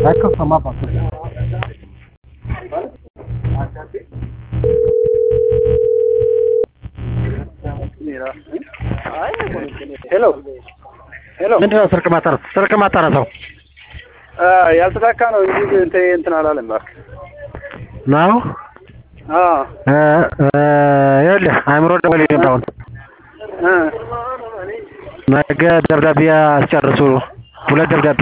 Ecco insomma fatto. ሄሎ ሄሎ ምንድን ነው ስልክ ማታነሳው? ስልክ ማታነሳው ያልተሳካ ነው እንጂ እንትን እንትን አላለም እባክህ። ነው? አዎ እ እ ይኸውልህ አእምሮ ደወለልኝ አሁን እ ነገ ደብዳቤ አስጨርሱ። ሁለት ደብዳቤ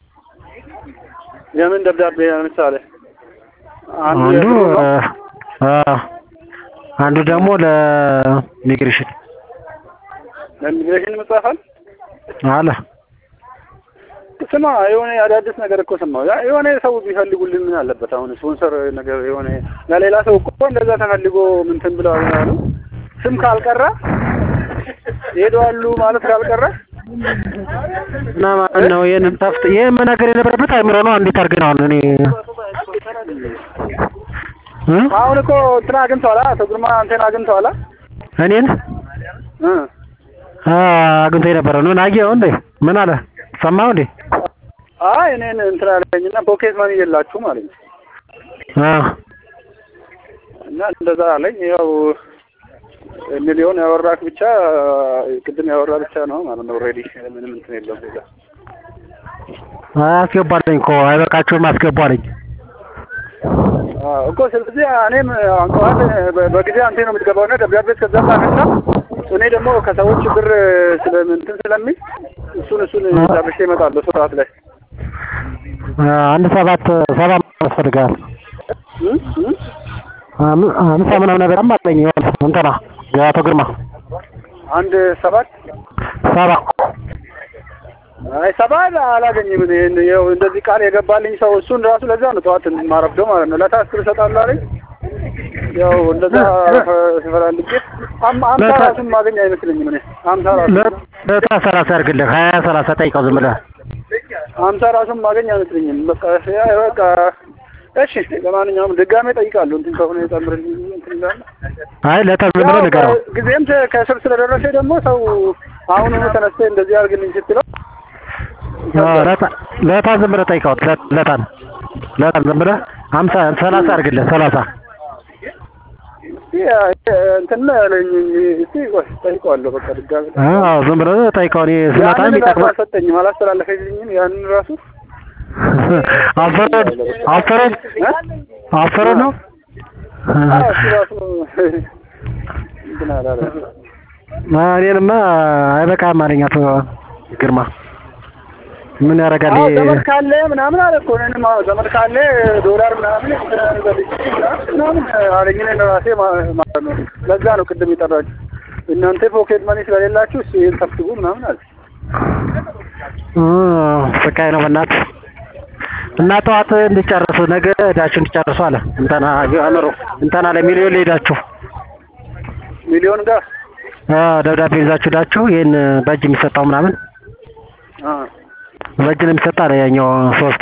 የምን ደብዳቤ ለምሳሌ አንዱ አንዱ የድሮ ነው። እ አ አንዱ ደግሞ ለኢሚግሬሽን ለኢሚግሬሽን መጻፋል አለ። ስማ የሆነ አዳዲስ ነገር እኮ ሰማሁ። ያ የሆነ ሰው ቢፈልጉልን ምን አለበት? አሁን ስፖንሰር ነገር የሆነ ለሌላ ሰው እኮ እንደዛ ተፈልጎ ምንትን ብለው ያሉ ስም ካልቀረ ይሄዳሉ ማለት ካልቀረ እና ማን ነው ይሄንን ጠፍት ይሄን መናገር የነበረበት አእምሮ ነው። እንዴት አድርገህ ነው አሁን እኔ እ አሁን እኮ እንትን አግኝተዋላ አቶ ግርማ አንተን አግኝተዋላ እኔን እ አ አግኝቶ የነበረ ነው ናጊው እንዴ ምን አለ ሰማው እንዴ አይ እኔን እንትን አለኝና ፖኬት ማኒ የላችሁ ማለት ነው አ እና እንደዛ አለኝ። ያው ሚሊዮን ያወራክ ብቻ ቅድም ያወራ ብቻ ነው ማለት ነው። ኦልሬዲ ምንም እንትን የለውም ሌላ አስገባለኝ እኮ አይበቃችሁም አስገባለኝ አዎ እኮ ስለዚህ እኔም አንተዋል በጊዜ አንተ ነው የምትገባው እና ደብዳቤ እስከዛ ጻፍና እኔ ደግሞ ከሰዎች ብር ስለምንትን ስለሚል እሱን እሱን ጨርሼ እመጣለሁ ሰዓት ላይ አ አንድ ሰባት ሰባ ያስፈልጋል እ እ አም- አምሳ ምናምን ነገር አለኝ ይሆን እንትና የአቶ ግርማ አንድ ሰባት ሰባ አይ ሰባት አላገኝም። እኔ ይኸው እንደዚህ ቃል የገባልኝ ሰው እሱን ራሱ ለዛ ነው ጠዋት ማረፍደው ማለት ነው። ለታስክር እሰጣለሁ አለኝ። ያው እንደዛ ስፈላልጌ አም- አምሳ ለታ- ራሱን ማገኝ አይመስለኝም። እኔ አምሳ ራሱ ለ- ለታ ሰላሳ ያድርግልህ ሀያ ሰላሳ ጠይቀው ዝም ብለህ አምሳ ራሱን ማገኝ አይመስለኝም። በቃ ያ በቃ እሺ፣ ለማንኛውም ድጋሜ ጠይቃለሁ። እንትን ከሆነ የጨምርልኝ እንትን ይላል። አይ ለታ ዝም ብለህ ያው ንገረው ጊዜም ተ- ከስር ስለደረሰ ደግሞ ሰው አሁኑኑ ተነስተ እንደዚህ አድርግልኝ ስትለው አ ለታ ለታ ዝም ብለህ ጠይቀው ለ- ለታን ለታን ዝም ብለህ ሀምሳ ሰላሳ ያድርግልህ ሰላሳ እስቲ እንትን ነው ያለኝ። እስቲ ቆይ ጠይቀዋለሁ። በቃ ድጋሜ አዎ ዝም ብለህ ጠይቀው እኔ ስመጣ ያንን ራሱ የሚጠቅመህ አልሰጠኝም፣ አላስተላለፈልኝም። ያንን ራሱ አፈሮ አፈሮ አፈሮ ነው አዎ፣ እሱ ራሱ እንትን አላለም። አ እኔንማ አይበቃም አለኝ አቶ ግርማ ምን ያደርጋል አዎ ይሄ ዘመድ ካለ ምናምን አለ እኮ እኔንም አዎ ዘመድ ካለ ዶላር ምናምን በልቼ ምናምን አለኝ። እኔን ራሴ ማ- ማለት ነው። ለዛ ነው ቅድም የጠራችሁ እናንተ ፖኬት መኒ ስለሌላችሁ እሱ ይሄን ሰብስቡ ምናምን አለ። እ ስቃይ ነው በእናትህ እና ጠዋት እንዲጨርሱ ነገ እዳችሁ እንዲጨርሱ አለ እንተና አእምሮ እንተና ለሚሊዮን ሄዳችሁ ሚሊዮን ጋር አ ደብዳቤ ይዛችሁ ሄዳችሁ ይሄን በእጅ የሚሰጠው ምናምን አ በእጅ ነው የሚሰጥ አለ ያኛው ሶስቱ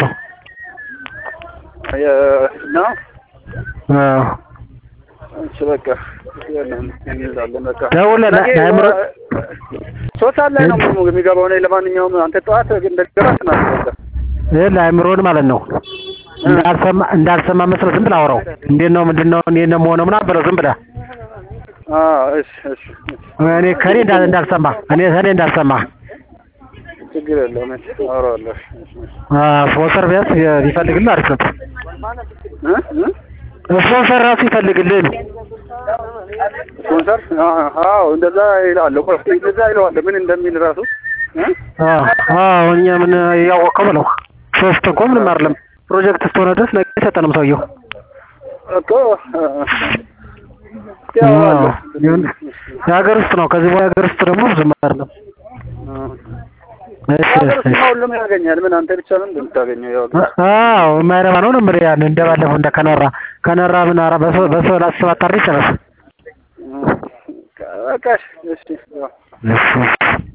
የ- ነው አ እሺ በቃ ያለን እንይዛለን በቃ ደውለህ ለ- ነገ ለአእምሮ ሶስት ሰዓት ላይ ነው የሚገባው። እኔ ለማንኛውም አንተ ጠዋት እንደገባ ትናንት ይሄ ለአእምሮን ማለት ነው እንዳልሰማ እንዳልሰማ መስለህ ዝም ብለህ አውራው እንዴት ነው ምንድን ነው እንዴት ነው የምሆነው ምናምን ብለው ዝም ብለህ እሺ እሺ እኔ ከኔ እንዳል እንዳልሰማ እኔ ከኔ እንዳልሰማ ችግር የለውም። እሺ አወራዋለሁ። እሺ እሺ አ ስፖንሰር ቢያንስ ቢፈልግልህ አሪፍ ነበር እ እ ስፖንሰር ራሱ ይፈልግልህ ስፖንሰር አዎ እንደዛ ይላል እኮ እንደዛ ይለዋል ምን እንደሚል ራሱ እ አዎ እኛ ምን እያወቀው በለው ሶስት እኮ ምንም አይደለም ፕሮጀክት እስከሆነ ድረስ ነገ አይሰጠንም ሰውየው እኮ ያው አለ ይሁን የሀገር ውስጥ ነው ከዚህ በኋላ የሀገር ውስጥ ደግሞ ብዙም አይደለም እሺ ሀገር ውስጥ እሺ ሁሉም ያገኛል። ምን አንተ ብቻ ነው እንደምታገኘው? ያው አዎ የማይረባ ነው ነው የምልህ ያን እንደባለፈው እንደ ከነራ ከነራ ምን ኧረ በሰው በሰው ላስባት አድርግ ይጨረስ በቃ እሺ እሺ ያው እሺ